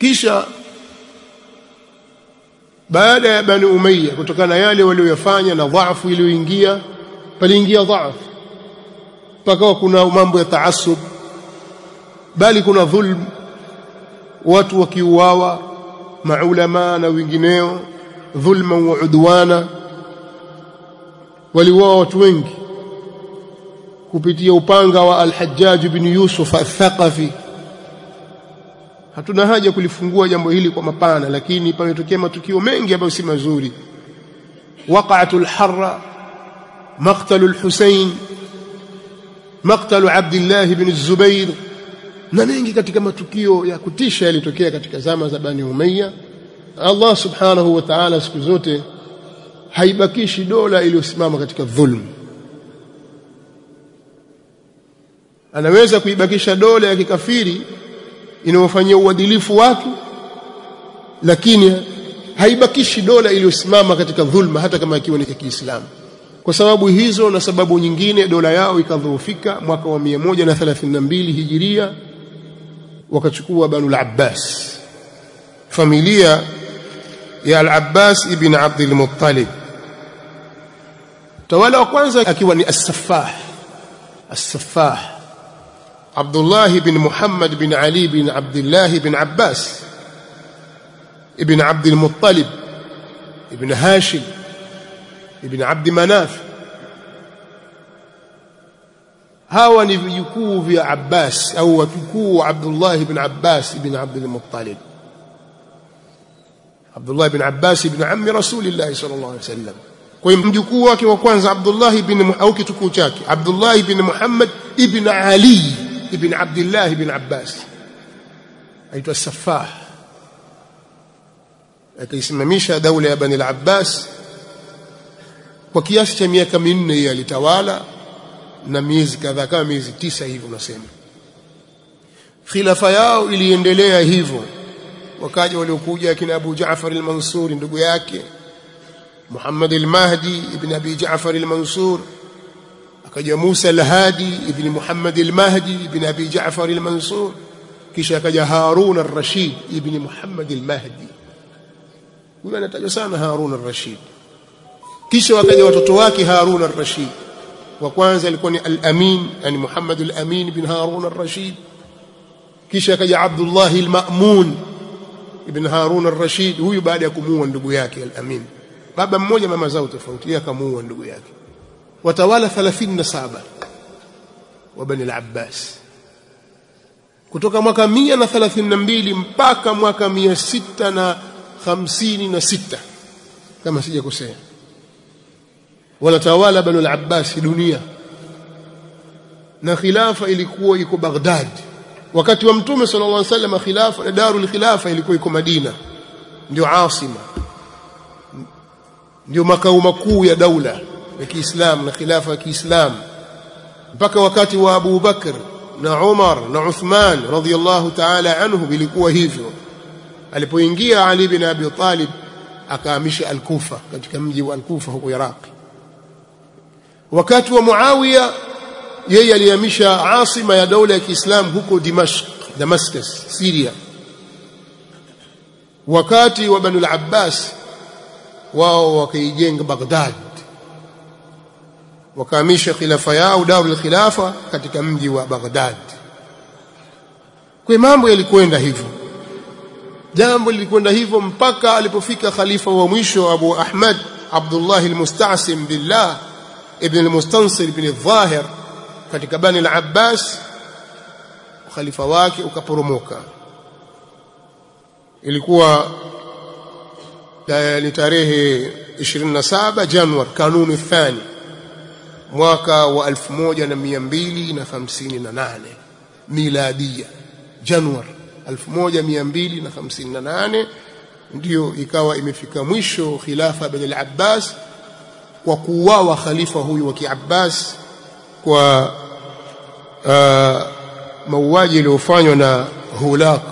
kisha baada ya bani umayya kutokana na yale walioyafanya na dhaifu iliyoingia paliingia dhaifu pakawa kuna mambo ya taasub bali kuna dhulm watu wakiuawa maulama na wengineo dhulma wa udwana waliuawa watu wengi kupitia upanga wa al-Hajjaj bin Yusuf al-Thaqafi hatuna haja kulifungua jambo hili kwa mapana lakini pametokea matukio mengi ambayo si mazuri waqa'atul harra maqtalul Husayn maqtalu Abdullah ibn Zubair na mengi katika matukio ya kutisha yalitokea katika zama za Bani Umayya Allah subhanahu wa ta'ala siku zote haibakishi dola iliyosimama katika dhulm anaweza kuibakisha dola ya kikafiri inayofanyia uadilifu watu lakini haibakishi dola iliyosimama katika dhulma hata kama ikiwa ni ya Kiislamu kwa sababu hizo na sababu nyingine dola yao ikadhoofika mwaka wa 132 hijiria wakachukua Banu al-Abbas familia ya al-Abbas ibn Abdul Muttalib tawala wa kwanza akiwa ni as-Saffah as-Saffah Abdullah ibn Muhammad bin Ali bin Abdullah ibn Abbas ibn Abdul Muttalib ibn Hashim ibn Abd Manaf hawa ni vijukuu vya Abbas au wajukuu wa Abdullah ibn Abbas ibn Abdul Muttalib Abdullah ibn Abbas ibn ammi Rasulillah sallallahu alaihi wasallam kwa hiyo mjukuu wake wa kwanza Abdullah ibn au kitukuu chake Abdullah ibn Muhammad ibn Ali ibn Abdullah ibn Abbas aitwa Saffah akaisimamisha daula ya Bani al-Abbas kwa kiasi cha miaka minne yeye alitawala na miezi kadhaa kama miezi tisa hivi unasema khilafa yao iliendelea hivyo wakaja waliokuja akina Abu Jaafar al-Mansur ndugu yake Muhammad al-Mahdi ibn Abi Jaafar al-Mansur akaja Musa al-Hadi ibn Muhammad al-Mahdi ibn Abi Jaafar al-Mansur kisha akaja Harun al-Rashid ibn Muhammad al-Mahdi huyo anatajwa sana Harun al-Rashid kisha wakaja watoto wake Harun al-Rashid wa kwanza alikuwa ni al-Amin yani Muhammad al-Amin ibn Harun al-Rashid kisha akaja Abdullah al-Ma'mun ibn Harun al-Rashid huyu baada ya kumuua ndugu yake al-Amin baba mmoja mama zao tofauti yeye akamuua ndugu yake watawala 37 wa Bani al-Abbas kutoka mwaka 132 mpaka mwaka 656 kama sijakosea wanatawala Bani al-Abbas dunia na khilafa ilikuwa iko Baghdad wakati wa mtume sallallahu alaihi wasallam khilafa na darul khilafa ilikuwa iko Madina ndio asima ndio makao makuu ya daula ya Kiislamu na khilafa ya Kiislamu mpaka wakati wa Abu Bakr na Umar na Uthman radhiyallahu ta'ala anhu ilikuwa hivyo alipoingia Ali bin Abi Talib akahamisha Al-Kufa katika mji wa Al-Kufa huko Iraq wakati wa Muawiya yeye alihamisha asima ya daula ya Kiislamu huko Dimashq Damascus Syria wakati wa Banu al-Abbas wao wakaijenga Baghdad wakahamisha khilafa yao darul khilafa katika mji wa Baghdad kwa mambo yalikwenda hivyo jambo lilikwenda hivyo mpaka alipofika khalifa wa mwisho Abu Ahmad Abdullah al-Musta'sim billah ibn al-Mustansir ibn al-Zahir katika Bani al-Abbas khalifa wake ukaporomoka ilikuwa ni tarehe 27 Januari kanuni thani mwaka wa 1258 miladia Januari 1258 ndio ikawa imefika mwisho khilafa Bani al-Abbas kwa kuuawa khalifa huyu wa Kiabbas kwa uh, mauaji yaliyofanywa na Hulak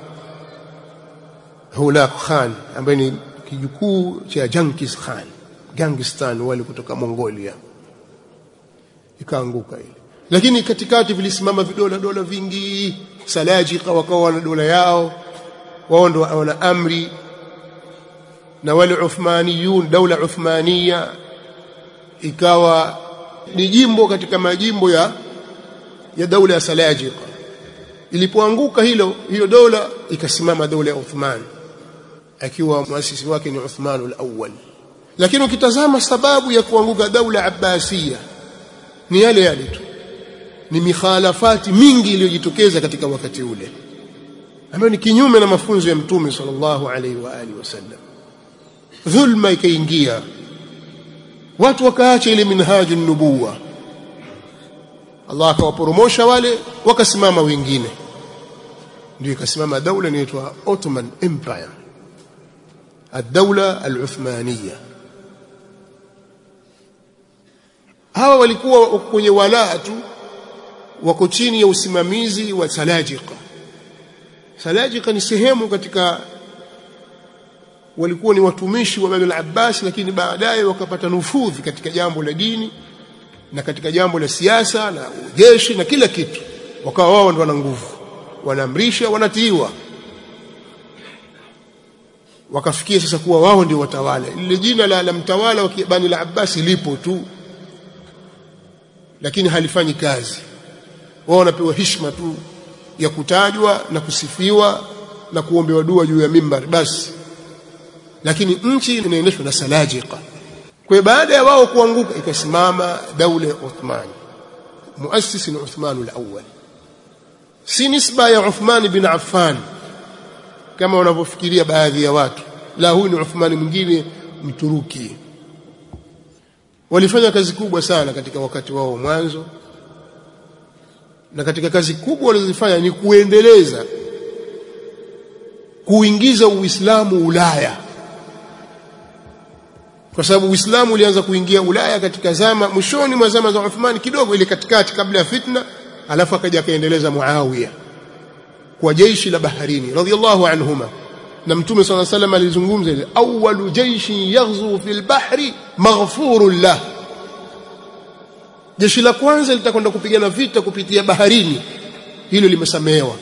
Hulak Khan ambaye ni kijukuu cha Genghis Khan Gengistan wale kutoka Mongolia ikaanguka ile lakini katikati vilisimama vidola dola vingi Salajika wakawa na dola yao wao ndio wana amri na wale Uthmaniyun daula Uthmania ikawa ni jimbo katika majimbo ya ya daula ya Salajika ilipoanguka hilo hiyo dola ikasimama dola ya Uthman akiwa muasisi wake ni Uthman al-awwal lakini ukitazama sababu ya kuanguka daula Abbasiya ni yale yale tu ni mikhalafati mingi iliyojitokeza katika wakati ule ambayo ni kinyume na mafunzo ya mtume sallallahu alaihi wa alihi wasallam dhulma ikaingia watu wakaacha ile minhaju nubuwa Allah akawaporomosha wale wakasimama wengine ndio ikasimama daula inaitwa Ottoman Empire الدولة العثمانية hawa walikuwa kwenye walaa tu wako chini ya usimamizi wa Salajika Salajika ni sehemu katika walikuwa ni watumishi wa Bani al-Abbas lakini baadaye wakapata nufudhi katika jambo la dini na katika jambo la siasa na jeshi na kila kitu wakawa wao ndio wana nguvu wanaamrisha wanatiiwa wakafikia sasa kuwa wao ndio watawala lile jina la, la mtawala wa Bani al-Abbas lipo tu lakini halifanyi kazi wao wanapewa heshima tu ya kutajwa na kusifiwa na kuombewa dua juu ya mimbar basi lakini nchi inaendeshwa na Salajika kwa baada ya wao kuanguka ikasimama daula ya Uthman muasisi ni Uthman al-awwal si nisba ya Uthman bin Affan kama wanavyofikiria baadhi ya watu la huyu ni Uthman mwingine mturuki walifanya kazi kubwa sana katika wakati wao mwanzo na katika kazi kubwa walizofanya ni kuendeleza kuingiza Uislamu Ulaya kwa sababu Uislamu ulianza kuingia Ulaya katika zama mwishoni mwa zama za Uthman kidogo ile katikati kabla ya fitna alafu akaja akaendeleza Muawiya kwa jeshi la baharini radhiallahu anhuma na mtume swalla sallam alizungumza ile awwalu jaishin yaghzu fil bahri maghfurun lah jeshi la kwanza litakwenda kupigana vita kupitia baharini hilo limesamehewa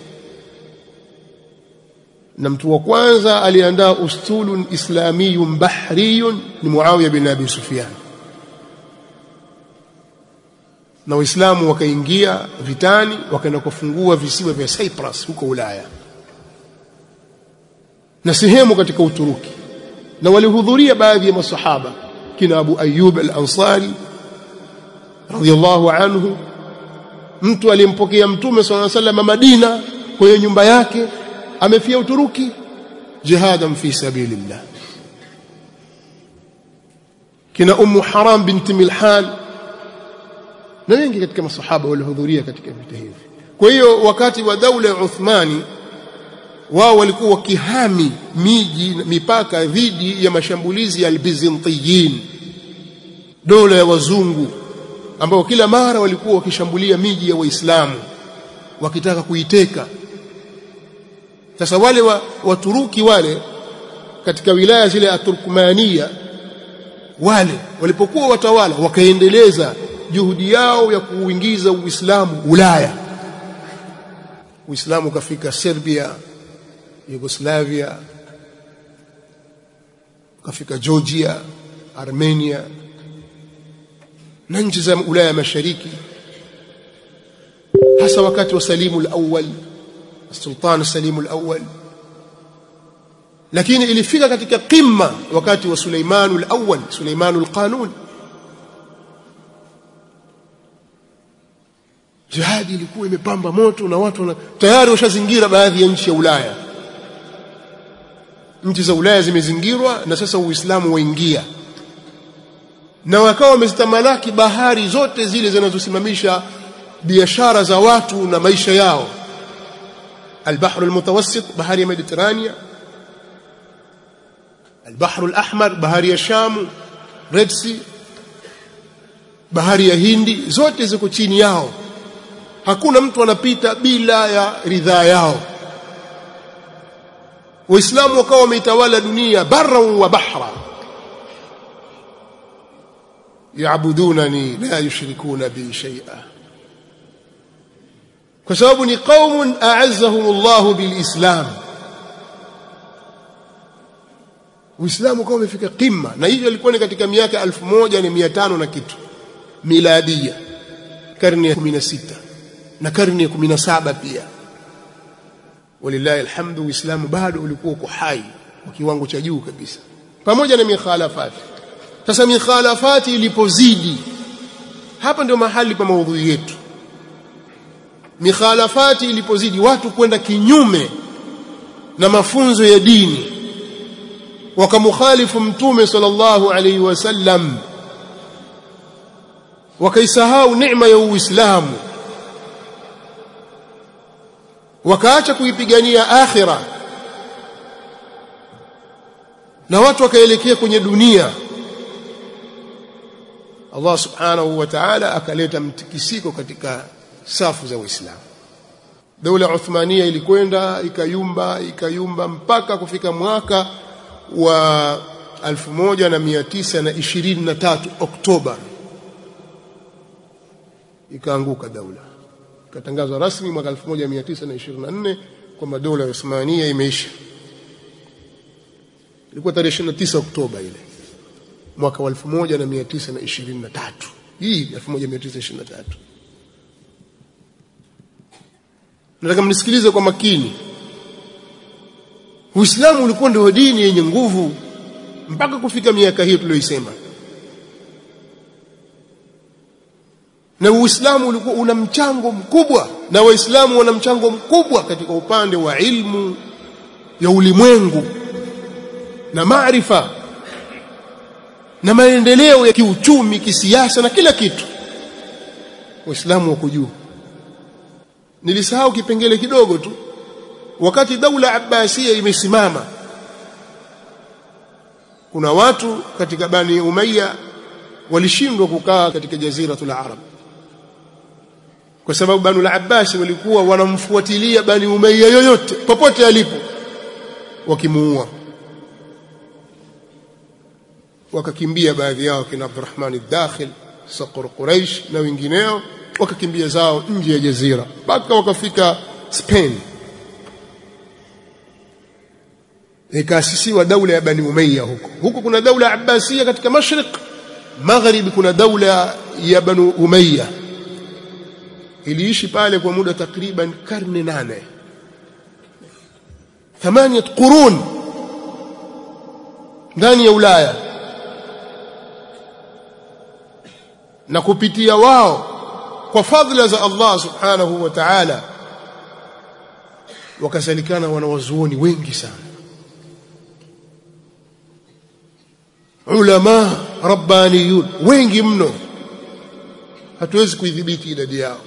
na mtu wa kwanza aliandaa ustulun islamiyun bahriyun ni Muawiya bin Abi Sufyan na waislamu wakaingia vitani wakaenda kufungua visiwa vya Cyprus huko Ulaya na sehemu katika Uturuki na walihudhuria baadhi ya masahaba kina Abu Ayyub al-Ansari radhiyallahu anhu mtu alimpokea mtume swalla sallam Madina kwenye nyumba yake amefia Uturuki jihadan fi sabilillah kina Ummu Haram binti Milhan na wengi katika masahaba walihudhuria katika vita hivi kwa hiyo wakati wa daula ya Uthmani wao walikuwa wakihami miji mipaka dhidi ya mashambulizi ya albizantiyin dola ya wazungu ambao kila mara walikuwa wakishambulia miji ya waislamu wakitaka kuiteka sasa wale wa, waturuki wale katika wilaya zile ya Turkmania wale walipokuwa watawala wakaendeleza juhudi yao ya kuuingiza Uislamu Ulaya Uislamu ukafika Serbia Yugoslavia ukafika Georgia Armenia na nchi za Ulaya Mashariki hasa wakati wa Salimu al-Awwal Sultan Salimu al-Awwal lakini ilifika katika qimma wakati wa Suleiman al-Awwal Suleiman al-Qanun jihadi ilikuwa imepamba moto na watu wana, tayari washazingira baadhi ya nchi ya Ulaya nchi za Ulaya zimezingirwa na sasa Uislamu waingia na wakawa wamezitamalaki bahari zote zile zinazosimamisha biashara za watu na maisha yao البحر المتوسط بحر مديترانيا البحر الأحمر بحر الشام ريد سي bahari ya Hindi zote ziko chini yao hakuna mtu anapita bila ya ridhaa yao waislamu wakawa wameitawala dunia barra wa bahra yaabudunani la yushrikuna bi shay'a kwa sababu ni qaumun a'azzahum Allah bilislam Uislamu ukawa umefika qimma na hivyo ilikuwa ni katika miaka elfu moja na mia tano na kitu miladia karne ya 16 na karne ya 17 pia walillahi alhamdu uislamu bado ulikuwa uko hai kwa kiwango cha juu kabisa pamoja na mikhalafati sasa mikhalafati ilipozidi hapa ndio mahali pa maudhui yetu mikhalafati ilipozidi watu kwenda kinyume na mafunzo ya dini wakamukhalifu mtume sallallahu alaihi wasallam wakaisahau neema ya Uislamu wakaacha kuipigania akhira na watu wakaelekea kwenye dunia Allah subhanahu wa ta'ala akaleta mtikisiko katika safu za Uislamu Dola Uthmania ilikwenda ikayumba ikayumba mpaka kufika mwaka wa 1923 Oktoba ikaanguka daula ikatangazwa rasmi mwaka 1924 kwamba dola ya Uthmania imeisha ilikuwa tarehe 29 Oktoba ile mwaka wa 1923 hii 1923 nataka mnisikilize kwa makini Uislamu ulikuwa ndio dini yenye nguvu mpaka kufika miaka hiyo tuliyoisema na Uislamu ulikuwa una mchango mkubwa na Waislamu wana mchango mkubwa katika upande wa ilmu ya ulimwengu na maarifa na maendeleo ya kiuchumi, kisiasa na kila kitu. Waislamu wako juu. Nilisahau kipengele kidogo tu. Wakati daula Abbasia imesimama, kuna watu katika Bani Umayya walishindwa kukaa katika jaziratul Arab kwa sababu Banu al-Abbas walikuwa wanamfuatilia Bani Umayya yoyote popote alipo wakimuua wakakimbia baadhi yao kina Abdurrahman ad-Dakhil Saqur Quraish na wengineo wakakimbia zao nje ya jazira mpaka wakafika Spain ikaasisiwa daula ya Bani Umayya huko huko kuna daula ya Abbasia katika mashriq magharibi kuna daula ya Banu Umayya iliishi pale kwa muda takriban karne nane thamaniyat qurun ndani ya Ulaya na kupitia wao kwa fadhila za Allah subhanahu wa ta'ala wakasalikana wanawazuoni wengi sana ulama rabbaniyun wengi mno hatuwezi kuidhibiti idadi yao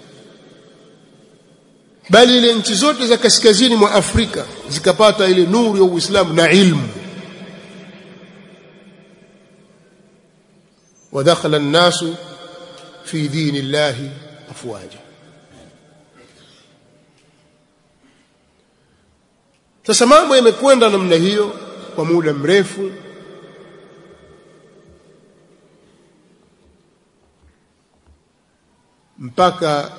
bali ile nchi zote za kaskazini mwa Afrika zikapata ile nuru ya Uislamu na ilmu ودخل الناس في دين الله أفواجا sasa mambo yamekwenda namna hiyo kwa muda mrefu mpaka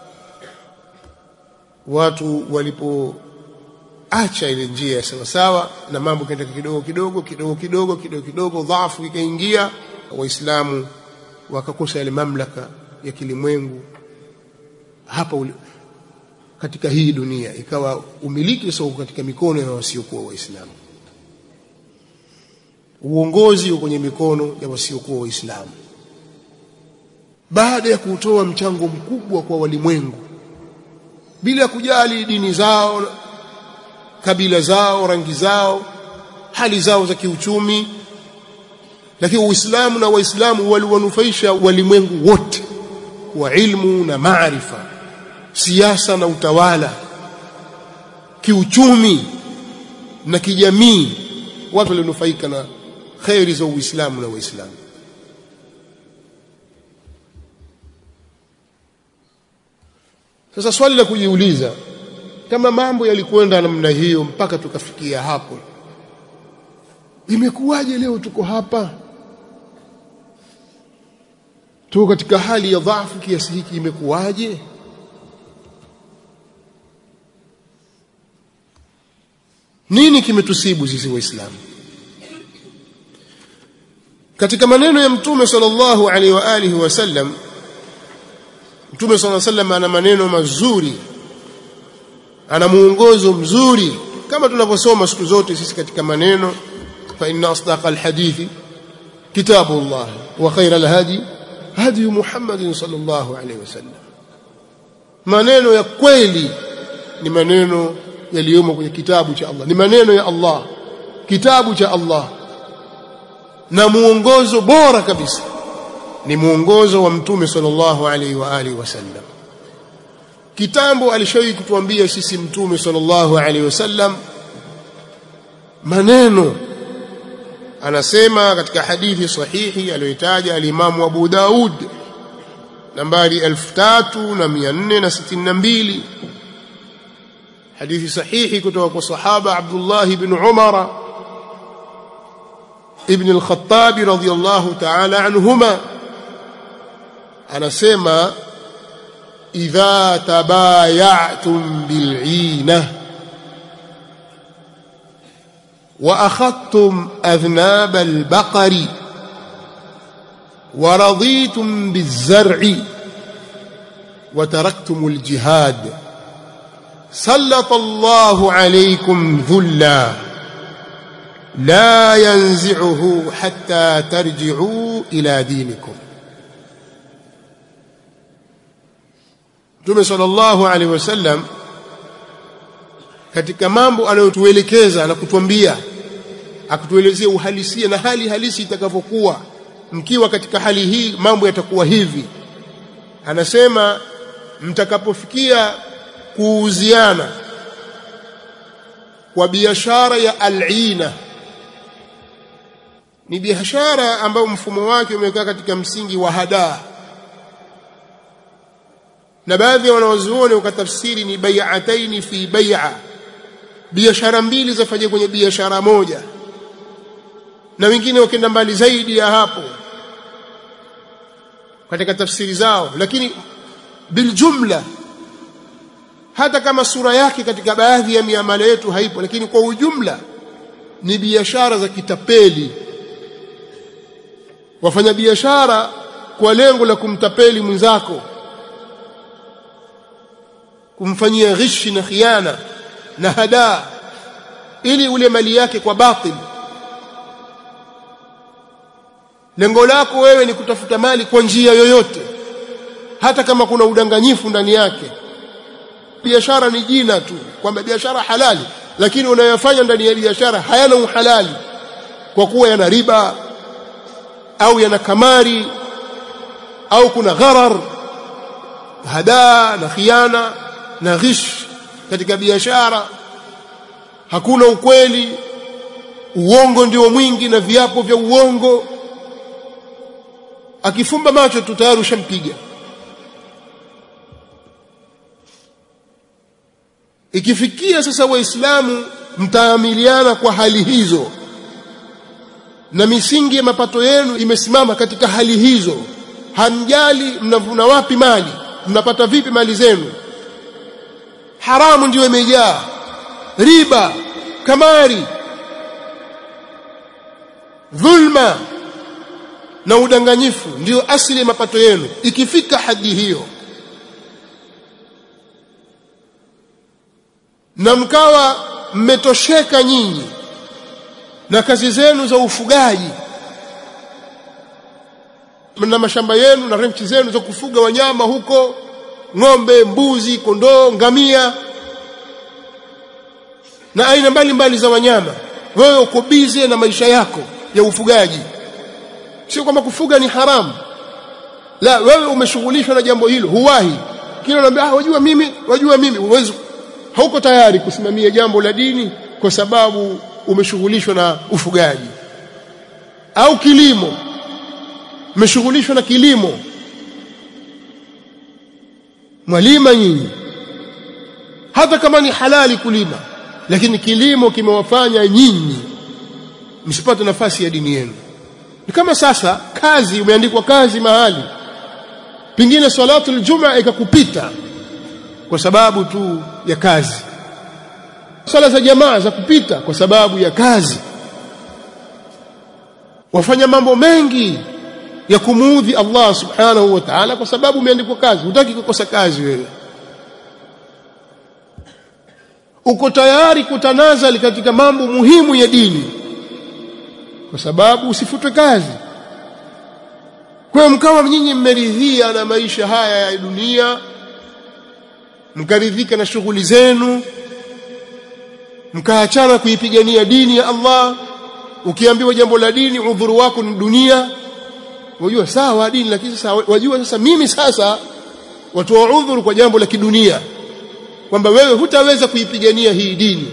watu walipoacha ile njia ya sawasawa na mambo kaenda kidogo kidogo kidogo kidogo kidogo kidogo dhaifu ikaingia waislamu wakakosa ile mamlaka ya kilimwengu hapa uli, katika hii dunia ikawa umiliki sio katika mikono ya wasiokuwa waislamu uongozi uko kwenye mikono ya wasiokuwa waislamu baada ya kutoa mchango mkubwa kwa walimwengu bila kujali dini zao kabila zao rangi zao hali zao za kiuchumi lakini uislamu na waislamu waliwanufaisha walimwengu wote kwa ilmu na maarifa siasa na utawala kiuchumi na kijamii watu walinufaika na khairi za uislamu na waislamu sasa swali la kujiuliza kama mambo yalikwenda namna hiyo mpaka tukafikia hapo imekuwaje leo tuko hapa tuko katika hali ya dhaifu kiasi hiki imekuwaje nini kimetusibu sisi waislamu katika maneno ya mtume sallallahu alaihi wa alihi wasallam mtume sallallahu alaihi wasallam ana maneno mazuri ana muongozo mzuri kama tunavyosoma siku zote sisi katika maneno fa inna asdaqa alhadithi kitabullah wa khayra alhadi hadi Muhammadin sallallahu alaihi wasallam maneno ya kweli ni maneno yaliyomo kwenye kitabu cha Allah ni maneno ya Allah kitabu cha Allah na muongozo bora kabisa ni muongozo wa mtume sallallahu alaihi wa alihi wasallam kitambo alishawahi kutuambia sisi mtume sallallahu alaihi wasallam maneno anasema katika hadithi sahihi aliyotaja alimamu Abu Daud nambari 3462 hadithi sahihi kutoka kwa sahaba Abdullah ibn Umar ibn al-Khattab radiyallahu ta'ala anhuma anasema idha tabayatum bil'inah واخذتم اذناب البقر ورضيتم بالزرع وتركتم الجهاد سلط الله عليكم ذلا لا ينزعه حتى ترجعوا الى دينكم Mtume sallallahu alaihi wasallam katika mambo anayotuelekeza na kutuambia akituelezea uhalisia na hali halisi itakavyokuwa mkiwa katika hali hii mambo yatakuwa hivi anasema mtakapofikia kuuziana kwa biashara ya al'ina ni biashara ambayo mfumo wake umekaa katika msingi wa hadaa na baadhi ya wanawazuoni wakatafsiri ni bai'ataini fi bai'a biashara mbili zafanyika kwenye biashara moja na wengine wakenda mbali zaidi ya hapo katika tafsiri zao lakini biljumla hata kama sura yake katika baadhi ya miamala yetu haipo lakini kwa ujumla ni biashara za kitapeli wafanya biashara kwa lengo la kumtapeli mwenzako kumfanyia ghishi na khiana na hadaa ili ule mali yake kwa batil lengo lako wewe ni kutafuta mali kwa njia yoyote hata kama kuna udanganyifu ndani yake biashara ni jina tu kwamba biashara halali lakini unayofanya ndani ya biashara hayana uhalali kwa kuwa yana riba au yana kamari au kuna gharar hadaa na khiana na ghish katika biashara hakuna ukweli uongo ndio mwingi na viapo vya uongo akifumba macho tu tayari ushampiga ikifikia sasa waislamu mtaamiliana kwa hali hizo na misingi ya mapato yenu imesimama katika hali hizo hamjali mnavuna wapi mali mnapata vipi mali zenu haramu ndiyo imejaa riba kamari dhulma na udanganyifu ndiyo asili ya mapato yenu ikifika hadi hiyo na mkawa mmetosheka nyinyi na kazi zenu za ufugaji na mashamba yenu na renchi zenu za kufuga wanyama huko ng'ombe mbuzi kondoo ngamia na aina mbalimbali za wanyama wewe uko bize na maisha yako ya ufugaji sio kwamba kufuga ni haramu la wewe umeshughulishwa na jambo hilo huwahi kila unaambia ah wajua mimi wajua mimi uwezo hauko tayari kusimamia jambo la dini kwa sababu umeshughulishwa na ufugaji au kilimo umeshughulishwa na kilimo mwalima nyinyi hata kama ni halali kulima lakini kilimo kimewafanya nyinyi msipate nafasi ya dini yenu ni kama sasa kazi umeandikwa kazi mahali pengine salatu aljuma ikakupita kwa sababu tu ya kazi sala za jamaa za kupita kwa sababu ya kazi wafanya mambo mengi ya kumuudhi Allah subhanahu wa ta'ala kwa sababu umeandikwa kazi hutaki kukosa kazi wewe uko tayari kutanazali katika mambo muhimu ya dini kwa sababu usifutwe kazi kwa hiyo mkawa nyinyi mmeridhia na maisha haya ya dunia mkaridhika na shughuli zenu mkaachana kuipigania dini ya Allah ukiambiwa jambo la dini udhuru wako ni dunia wajua sawa dini lakini sasa wajua sasa mimi sasa watoa udhuru kwa jambo la kidunia kwamba wewe hutaweza kuipigania hii dini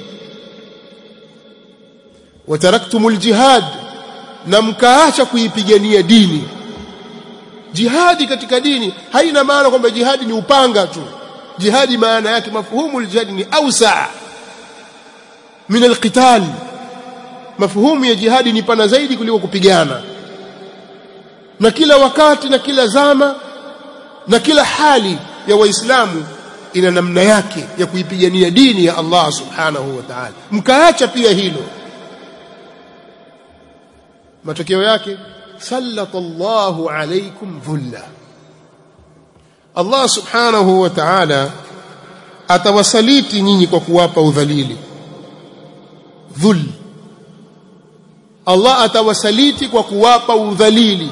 wataraktumul jihad na mkaacha kuipigania dini jihadi katika dini haina maana kwamba jihadi ni upanga tu jihadi maana yake mafhumu aljihadi ni ausa min alqital mafhumu ya jihadi ni pana zaidi kuliko kupigana na kila wakati na kila zama na kila hali ya waislamu ina namna yake ya kuipigania dini ya Allah subhanahu wa ta'ala mkaacha pia hilo matokeo yake sallatallahu alaykum dhulla Allah subhanahu wa ta'ala atawasaliti nyinyi kwa kuwapa udhalili dhul Allah atawasaliti kwa kuwapa udhalili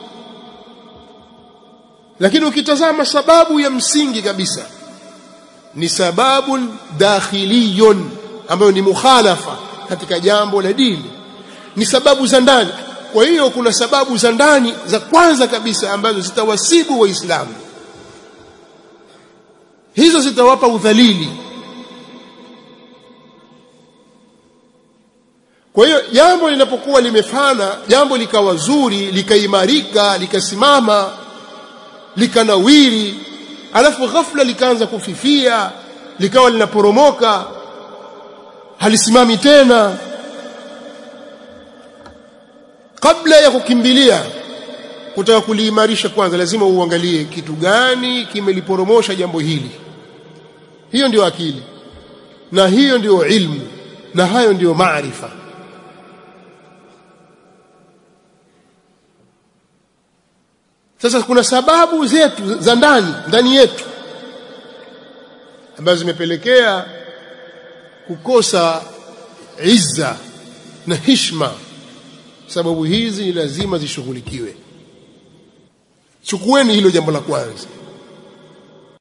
lakini ukitazama sababu ya msingi kabisa ni sababun dakhiliyun ambayo ni mukhalafa katika jambo la dini ni sababu za ndani kwa hiyo kuna sababu za ndani za kwanza kabisa ambazo zitawasibu waislamu hizo zitawapa udhalili kwa hiyo jambo linapokuwa limefana jambo likawa zuri likaimarika likasimama likanawiri alafu ghafla likaanza kufifia likawa linaporomoka halisimami tena kabla ya kukimbilia kutaka kuliimarisha kwanza lazima uangalie kitu gani kimeliporomosha jambo hili hiyo ndio akili na hiyo ndio ilmu na hayo ndio maarifa sasa kuna sababu zetu za ndani ndani yetu ambazo zimepelekea kukosa izza na hishma sababu hizi ni lazima zishughulikiwe chukueni hilo jambo la kwanza